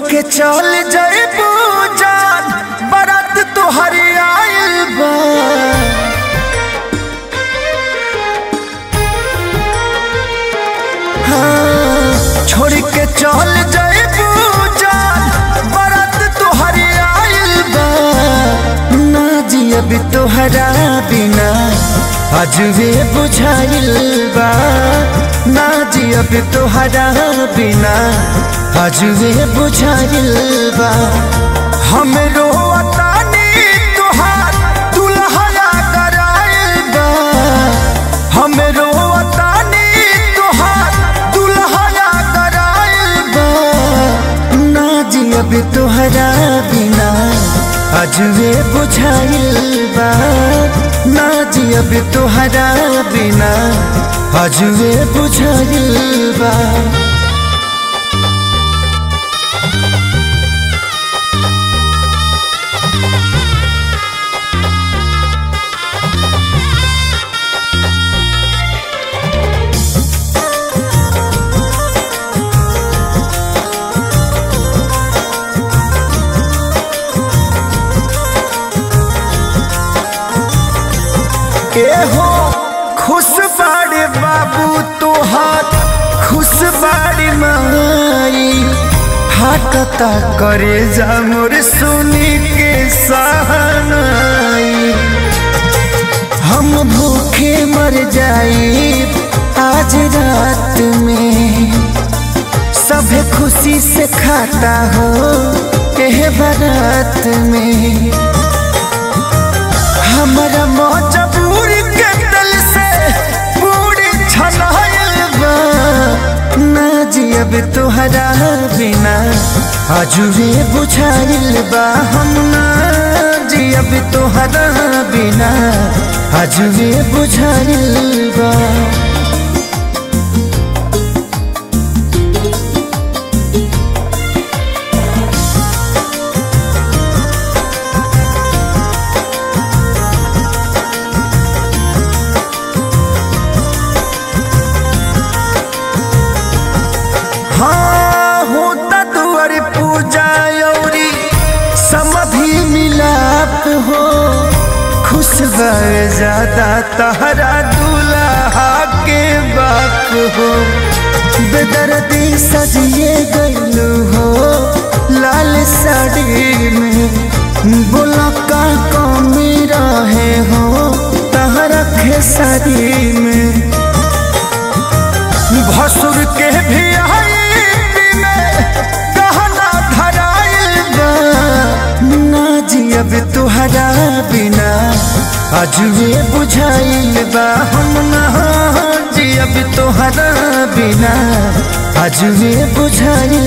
के चल जइबू जान बरात तोहरी आइल बा हाँ, छोड़ के चल जइबू जान बरात तोहरी आइल बा ना जियब तोहरा बिना अजबे बुझाइल बा ना जियब तोहरा बिना अजबे बुझाइल बा हमरो अतानी तोहार दुल्हया कराइल बा हमरो अतानी तोहार दुल्हया कराइल बा ना जियब तोहरा बिना अजबे बुझाइल बा ना जियब तोहरा बिना अजबे बुझाइल बा के हो खुश बाड़े बाबू तोहार खुश बाड़ी माई हाकता करे जा मोर सुनी के सहनाई हम भूखे मर जाई आज रात में सभे खुशी से खाता हो एह बारात में हमारा मजबूर के दिल से पूरी छनाइल बा ना जियब तोहरा बिना अजुबे बुझाइल बा हम ना जियब तोहरा बिना अजुबे बुझाइल बा हाँ होता दुआर पूजा औरी समधि मिलाप हो खुश भर ज्यादा तहरा दूल्हा के बाप हो बेदर्दी सजिए गईलू हो लाल साड़ी में बोला का कमी रहे हो तहरा खेसारी में भसुर के भी आई में गहना धराइल बा ना जियब तुहरा बिना अजुए बुझाइल बा हम ना जियब तुहरा बिना अजुए बुझाइल